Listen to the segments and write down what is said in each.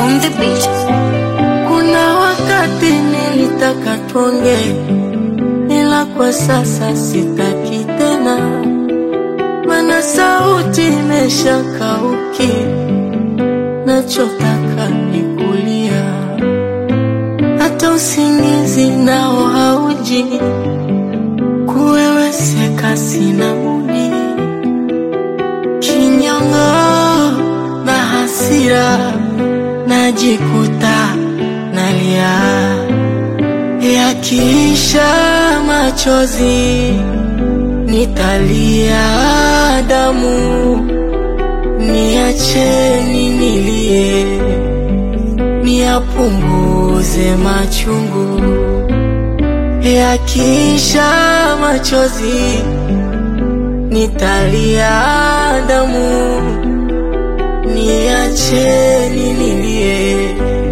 on the beat. Kuna wakati nilitaka tuonge, ila kwa sasa sitaki tena, mana sauti imeshakauki, nachotaka ni kulia, hata usingizi nao hauji, kuweweseka sina budi, kinyongo na hasira najikuta nalia, yakiisha machozi nitalia damu, niacheni nilie, niyapunguze machungu, yakiisha machozi nitalia damu niacheni nilie,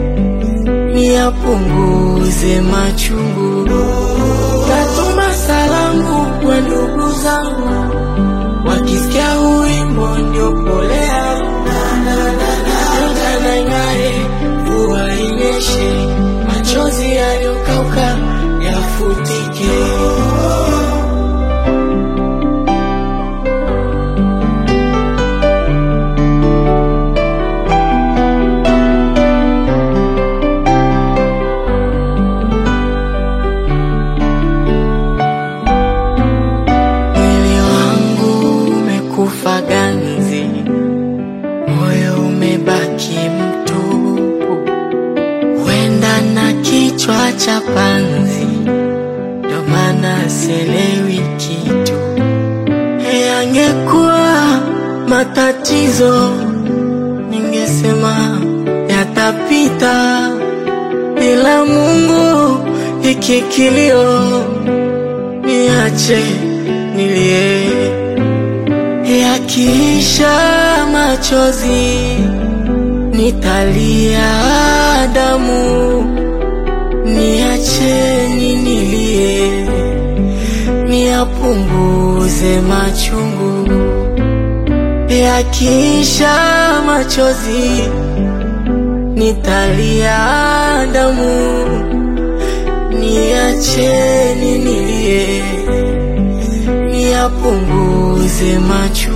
niyapunguze machungu. Natuma salamu kwa ndugu zangu, wakisikia huu wimbo ndio pole yangu. Anga na ng'are, mvua inyeshe, machozi yaliyokauka yafutike. Mwili wangu umekufa ganzi, moyo umebaki mtupu, wenda na kichwa cha panzi, ndo maana sielewi kitu. Yangekuwa matatizo, ningesema yatapita, ila Mungu hiki kilio niache nilie, yakiisha machozi nitalia damu, niacheni nilie, niyapunguze machungu, yakiisha machozi nitalia damu, niacheni nilie, niyapunguze machungu.